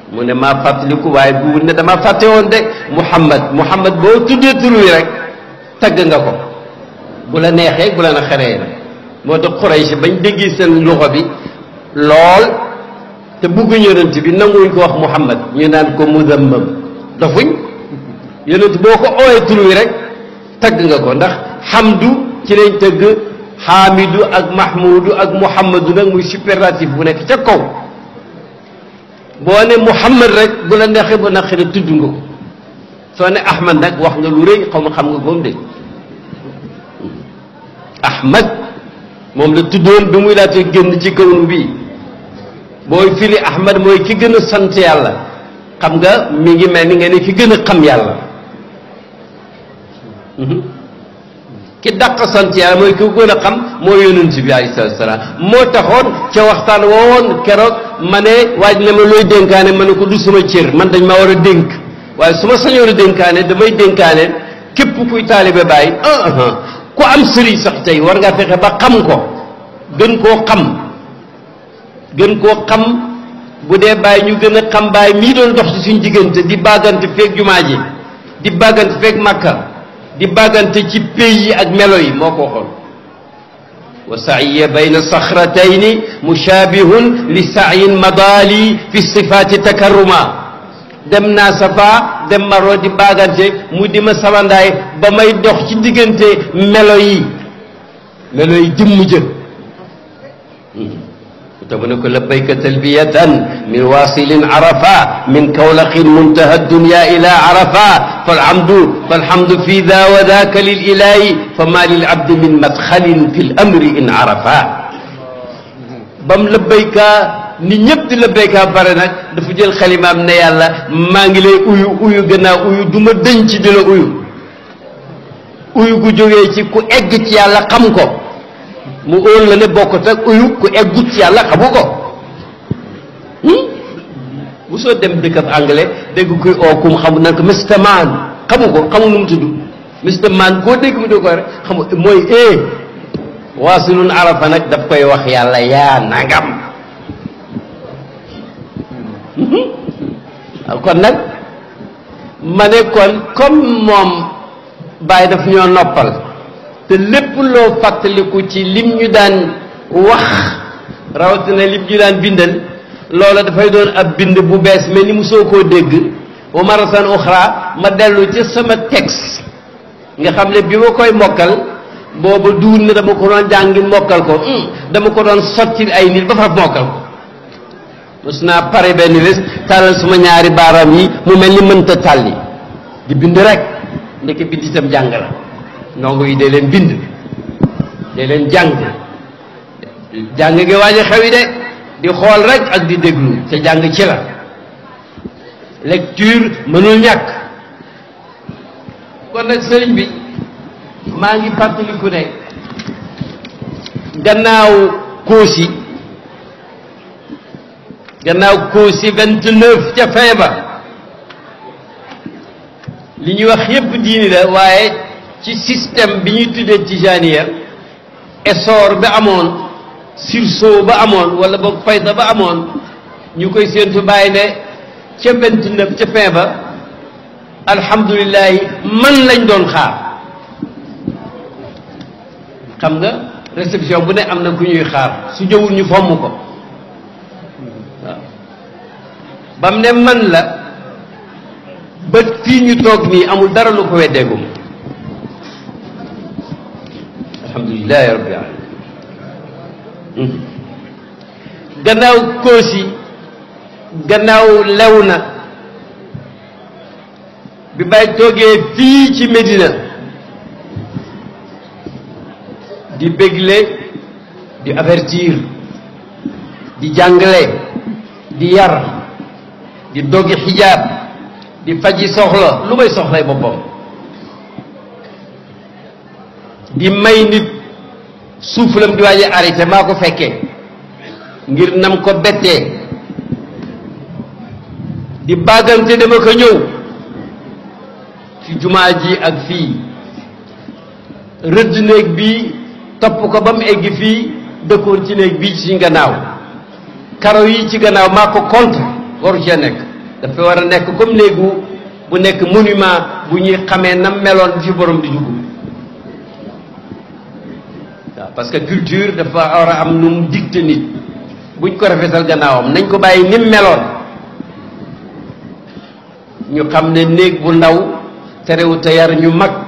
mu ne maa fàttaliku waaye bu ne dama fàtte woon de muhammad muhammad boo tuddee tur wi rek tagg nga ko bu la neexee bu la na xeree na moo tax Quraysh bañ déggee seen loxo bi lool te bugguñ yonent bi nanguwuñ ko wax muhammad ñu naan ko muzammam dofuñ yonent boo ko ooyee tur wi rek tagg nga ko ndax xamdu ci lañ tëgg xaamidu ak mahmudu ak muhammadu nag muy superlatif bu nekk ca kaw boo ne muhammad rek bu la neexee bu naqari tudd nga ko soo ne ahmad nag wax nga lu rëy xaw ma xam nga koom de ahmad moom la tuddoon bi muy laata génn ci kawnu bi booy firi ahmad mooy ki gën a sant yàlla xam nga mi ngi mel ni nga ne ki gën a xam yàlla ki dàq sant yàlla mooy ki gën a xam mooy yonent bi alayhi salaatu salaam moo taxoon ca waxtaan woowoon keroog ma ne waaj ne ma looy dénkaane ma ne ko du sama cër man dañ ma war a dénk waaye su ma sañoon a dénkaane damay dénkaane képp kuy taalibe bàyyi ah ku am sëriñ sax tey war ngaa fexe ba xam ko gën koo xam gën koo xam bu dee bàyyi ñu gën a xam bàyyi mii doon dox ci suñ diggante di bàggante feeg jumaa ji di bàggante feeg màkka di bàggante ci pays yi ak melo yi moo ko waxoon wa saiya bayna saxratayni mushaabihun li saayin madaali fi sifaati takarruma dem naa safa dem maro di bàggante mu di ma sabandaay ba may dox ci diggante melo yi melo yi jëmm jë te mu ne ko labbayka talbiyatan min wasilin arafa min kawlaqin muntaha dunya ila arafa falhamdu falhamdu fi da wa daka lil ilahi fama lil abdi min madxalin fi l amri in arafa bam labbayka ni ñëpp di labbayka bare nag dafa jël xalimaam ne yàlla maa ngi lay uyu uyu gannaaw uyu du ma dëñ ci di la uyu uyu gu jógee ci ku egg ci yàlla xam ko mu óor la ne bokkut ak uyu ku eggut ci yàlla xamu ko bu soo dem dëkkab anglais dégg kuy oo kum xamu nan ko Mr Man xamu ko xamu nu mu tudd Mr Man koo dégg mu dégg ko rek xamu mooy eh waasilun arafa nag daf koy wax yàlla yaa nangam kon nag ma ne kon comme moom bàyyi daf ñoo noppal te lépp loo fàttaliku ci lim ñu daan wax rawatina lim ñu daan bindal loola dafay doon ab bind bu bees mais ni mu soo koo dégg wa maratan uxra ma dellu ci sama texte nga xam ne bi ma koy mokkal booba duun ne dama ko doon jàngi mokkal ko dama ko doon sotti ay nit ba fa mokkal ko mos naa pare benn bés tàllal suma ñaari baaraam yi mu mel ni mënta tàlli di bind rek ndeke bind itam jàng la ndongo yi dee leen bind dee leen jàng jàng gi waaj a xew yi de di xool rek ak di déglu te jàng ci la lecture mënul ñàkk kon nag sëriñ bi maa ngi fàttaliku ne gannaaw koosi gannaaw koosi vingt neuf ca fin ba li ñuy wax yépp diini la waaye ci système bi ñuy tuddee tijaniya essor ba amoon sursaut ba amoon wala boog fayda ba amoon ñu koy séentu bàyyi ne ca vingt neuf ca fin ba alhamdulilahi man lañ doon xaar xam nga réception bu ne am na ku ñuy xaar su ñëwul ñu fomm ko waaw bam ne man la ba fii ñu toog nii amul dara lu ko weddeegum alhamdulilahi rabbil alamin gannaaw koosi gannaaw lew na bi bay toogee fii ci Medina di bégle di avertir di jàngale di yar di doggi xijaab di faji soxla lu may soxlay boppam di may nit suufulam di waaje arrêté maa ko fekkee ngir nam ko bettee di bàggante dama ko ñëw ci jumaa ji ak fii rëdd néeg bi topp ko ba mu egg fii dëkkoon ci néeg bii ci suñ gannaaw karo yi ci gannaaw maa ko compte waru cee nekk dafa war a nekk comme néegu bu nekk monument bu ñuy xamee na meloon bi fi borom di dugg waaw parce que culture dafa war a am nu mu dicté nit buñ ko rafetal gannaawam nañ ko bàyyi ni mu meloon ñu xam ne néeg bu ndaw terewut a yar ñu mag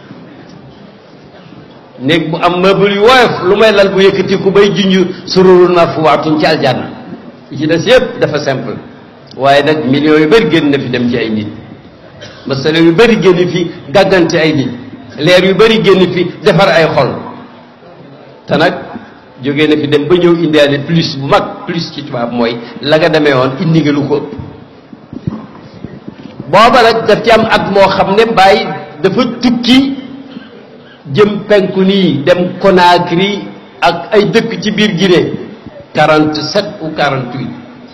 néeg bu am meuble yu woyof lu may lal bu yëkkati ku bay junj sururun marfuwaatun ci aljanna yi ci des yëpp dafa simple waaye nag millions yu bëri génn na fi dem ci ay nit masala yu bëri génn fi gàggante ay nit leer yu bëri génn fi defar ay xol te nag jógee na fi dem ba ñëw indiwaale plus bu mag plus ci tubaab mooy la nga demee woon indi nga lu ko ëpp booba nag daf ci am at moo xam ne bàyyi dafa tukki jëm penku nii dem Conakry ak ay dëkk ci biir Guinée 47 ou 48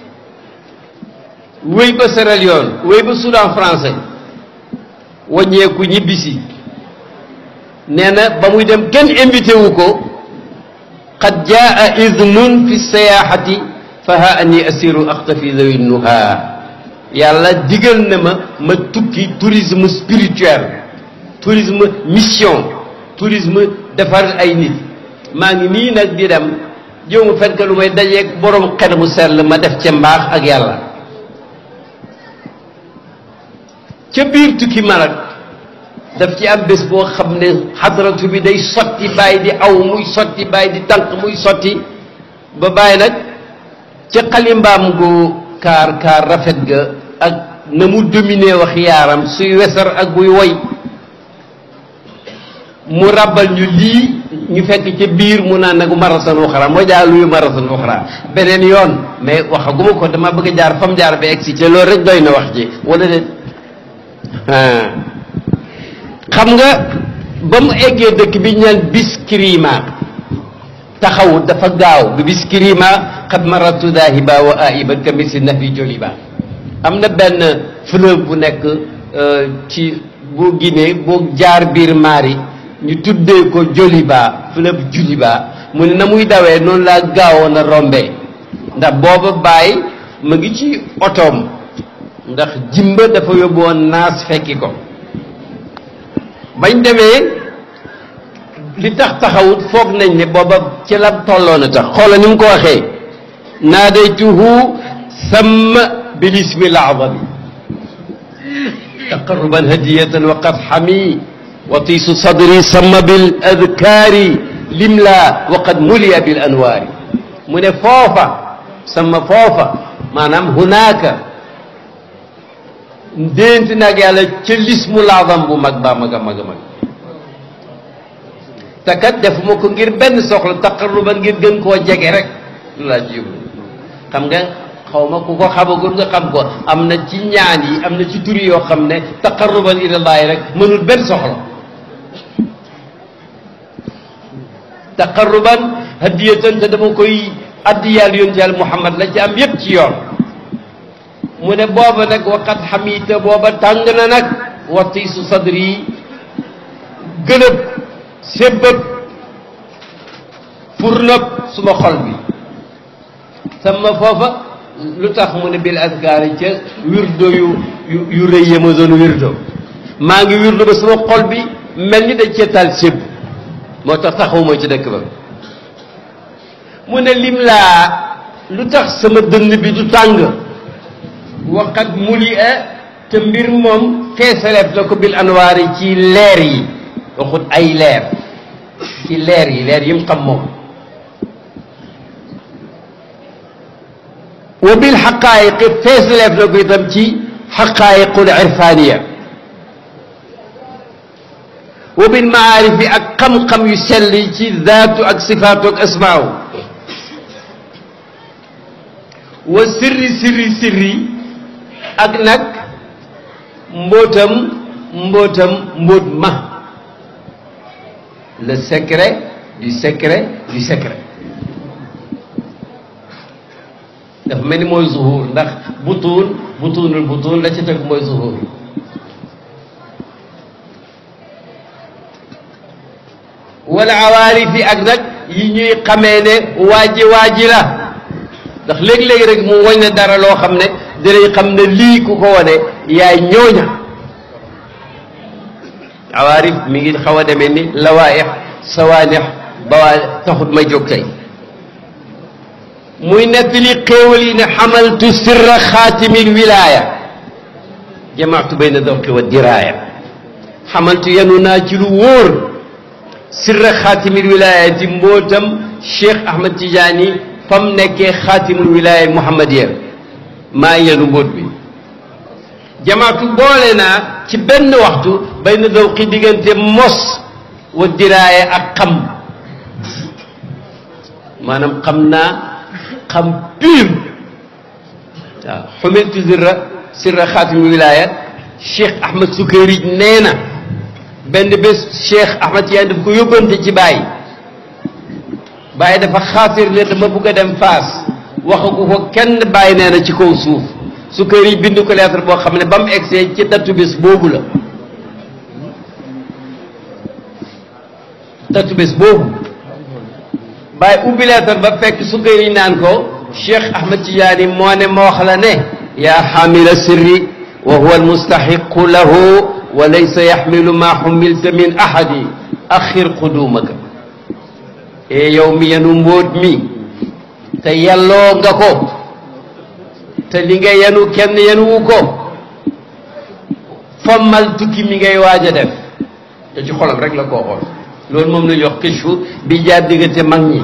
wéy ba Sierra Leone wéy ba Soudan français wàññeeku ñibbisi nee na ba muy dem kenn invité wu ko qad jaa idnun fi sayaaxati fa ha anni asiru axtafi zawi nuha yàlla digal na ma ma tukki tourisme spirituel tourisme mission tourisme defar ay nit maa ngi nii nag di dem jëw ma fekk lu may dajeeg borom xel mu sell ma def ca mbaax ak yàlla ca biir tukki ma nag daf ci am bés boo xam ne xadratu bi day sotti bàyyi di aw muy sotti bàyyi di tànk muy sotti ba bàyyi nag ca xalimbaam gu kaar kaar rafet ga ak na mu dominer wax yaaram suy wesar ak buy woy mu ràbbal ñu lii ñu fekk ca biir mu naan nag marasan uxra moo jaar luy marasan uxra beneen yoon mais waxaguma ko dama bëgg a jaar fam jaar ba egsi ca loolu rek doy na wax ji wala déet xam nga ba mu eggee dëkk bi ñu naan Biskirima taxawut dafa gaaw bi Biskirima xad maratu daahiba wa aiban ka misi nafi joliba am na benn fleuve bu nekk ci bu Guinée boo jaar biir Mali ñu tuddee ko Joliba fleuve Joliba mu ne na muy dawee noonu laa gaawoon a rombee ndax booba bàyyi ma ngi ci otoom ndax jimba dafa yóbbu woon naas fekki ko bañ demee li tax taxawut foog nañ ne booba ci la tolloon a tax xoola ni mu ko waxee naadaytuhu samma bilismi laadami taqarruban hadiyatan wa qad xami watiisu sadri samma bil adkaari limla wa qad muliya bil anwaari mu ne foofa sama foofa maanaam hunaaka ndéenti nag yàlla ca lismu laadam bu mag baa mag a mag a mag te kat defuma ko ngir benn soxla taqarruban ngir gën koo jege rek lu laa ci yóbbu xam nga xaw ma ku ko xamagul nga xam ko am na ci ñaan yi am na ci turi yoo xam ne taqarruban ilallaahi rek mënul benn soxla taqarruban hadiyatan te dama koy addiyaal yonent yàlla Muhammad la ci am yépp ci yoon mu ne booba nag waqat xamiita booba tàng na nag watiisu sadri gëlëb sébbëb furnab suma xol bi sama foofa lu tax mu ne bil askaari ca wirdo yu yu yu rëy ya ma doon wirdo maa ngi wirdo ba suma xol bi mel ni dañ cee taal sébb moo tax taxawuma ci dëkk ba mu ne lim laa lu tax sama dënn bi du tàng waqat muli a te mbir moom feesaleef na ko bil anwaar yi ci leer yi waxut ay leer ci leer yi leer yi mu xam moom wa bil xaqaayiqi feesaleef na ko itam ci xaqaayiqul irfaniya wa bil maarifi ak xam-xam yu sell yi ci zaatu ak sifaatu ak asmaaw wa sirri sirri sirri ak nag mbootam mbootam mbóot ma le secret du secret du secret dafa mel ni mooy zuhur ndax butuun butuunul butuun la ci teg mooy zuhur wala awaarifi ak nag yi ñuy xamee ne waaji waaji la ndax léegi-léegi rek mu wañ ne dara loo xam ne dinañ xam ne lii ku ko wane yaay ñooña awaarif mi ngi xaw a demee ni lawaaix sawaanex bawaa taxut ma jóg tey muy nettali xéewal yi ne xamaltu sirra xaatimil wilaaya jamaatu bayna dawqi wa diraaya xamaltu yenu naa ci lu wóor sirra xaatimil wilaaya di mbootam Cheikh Ahmad Tidiane fam nekkee xaatimul wilaaya muhammadiya maa yenu mbóot bi jamaatu boole naa ci benn waxtu bayna dawqi diggante mos wa diraaya ak xam maanaam xam naa xam pur waaw xumiltu sirra sirra xaatimul wilaaya Cheikh Ahmad Sukayrij nee na benn bés Cheikh Ahmad Tidiane daf ko yóbbante ci Baye Baye dafa xaatir ne dama bugg a dem Faas waxagu ko kenn Baye nee na ci kaw suuf Sukayrij bind ko lettre boo xam ne ba mu egsee ci datu bés boobu la datu bés boobu Baye ubbi lettre ba fekk Sukayrij naan ko Cheikh Ahmad Tidiane moo ne ma wax la ne yaa xaamila sirri wa huwa almustaxiqu lahu wa laysa yaxmilu maa xumilta min ahadi axir qudumaka e yow mi yenu mbóot mi te yelloo nga ko te li nga yenu kenn yenuwu ko fommal tukki mi ngay waaj a def te ci xolam rek la koo xool loolu moom lañuy wax kishfu bi jaar diggante mag ñi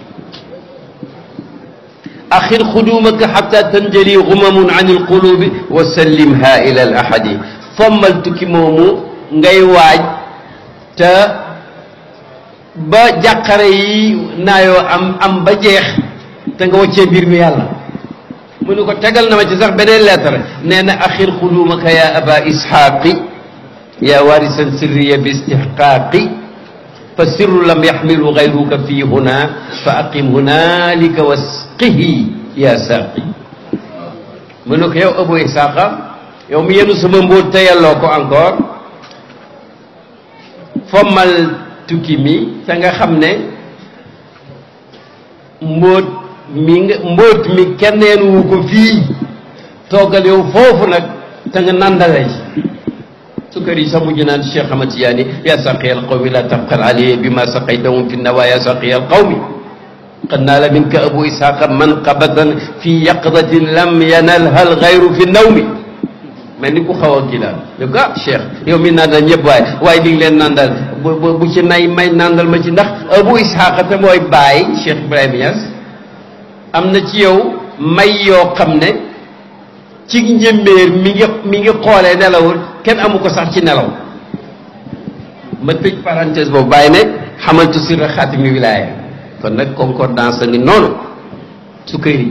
axir xudumaka xata tanjali xumamun an alqulubi wa sallimha ila al ahadi fommal tukki moomu ngay waaj te ba jàqare yi naayoo am am ba jeex te nga waccee mbir mi yàlla mu ne ko tegal na ma ci sax beneen lettre nee na axir xudumaka ya aba isxaaqi ya warisan sirriya bi istixqaaqi fa sirru lam yaxmilu gayruka fii huna fa aqim hunalika wasqihi ya saaqi mu ne ko yow abu isaaqa yow mi yenu sama mbóot te yelloo ko encore fommal tukki mi te nga xam ne mbóot mi nga mbóot mi kenn yenuwu ko fii toogal yow foofu nag te nga nandale ci sukar yi sax mujj naan Cheikh Ahmad Tidiane yaa saqiya alqawmi la tabxal alayhi bi ma saqaytahum fi nawa yaa saqiya alqawmi qad naala minka abu ishaqa manqabatan fi yaqdatin lam yanalha alxayru fi nawmi mel ni ku xaw a kii daal ne ko ah Cheikh yow mi nandal ñëpp waaye waaye di nga leen nandal bu bu ci nay may nandal ma ci ndax abu ishaqa te mooy baay Cheikh Ibrahima Niass am na ci yow may yoo xam ne ci njëmbéer mi ngi mi ngi xoolee nelawul kenn amu ko sax ci nelaw ma tëj parenthèse boobu bàyyi ne xamaltu sirra xaatimi wilaaya kon nag concordance a ngi noonu Sukayri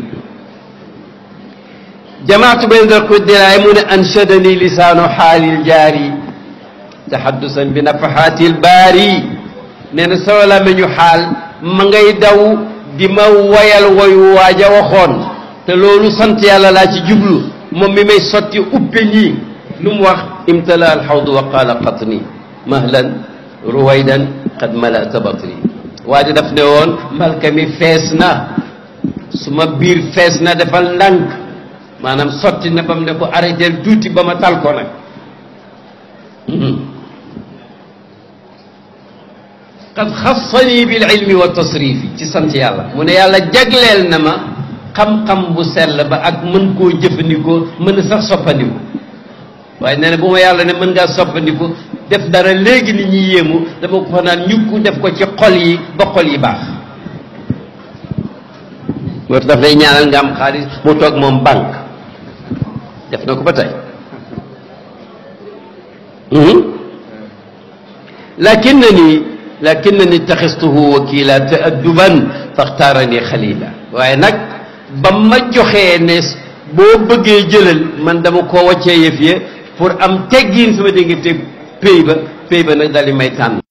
jamaatu bayna dal diraay mu ne anshadani lisaanu xaalil jaari tahaddusan bi nafaxaatil baari nee na sama làmmiñu xaal ma ngay daw di ma woyal woyu waaja waxoon te loolu sant yàlla laa ci jublu moom mi may sotti uppe ñii lu mu wax imtala alxawdu wa qaala qatni mahlan ruwaydan qad malata batni waa ji daf ne woon malka mi fees na su ma biir fees na defal ndànk maanaam sotti na ba mu ne ko arrêté tuuti ba ma tal ko nag qad xassani bil ilmi wa tasrifi ci sant yàlla mu ne yàlla jagleel na ma xam-xam bu sell ba ak mën koo jëfandikoo mën a sax soppandiku waaye nee na bu ma yàlla ne mën ngaa soppandiku def dara léegi nit ñi yéemu dama ko fa naan ñukku def ko ci xol yi ba xol yi baax moo tax daf lay ñaanal nga am xaalis mu toog moom banque def na ko ba tey lakinnani lakinnani taxistuhu wakila taadduban faxtaarani xalila waaye nag ba ma joxee ne boo bëggee jëlal man dama ko waccee yëf ye pour am teggiin sama diggante pay ba pay ba nag daal di may tànn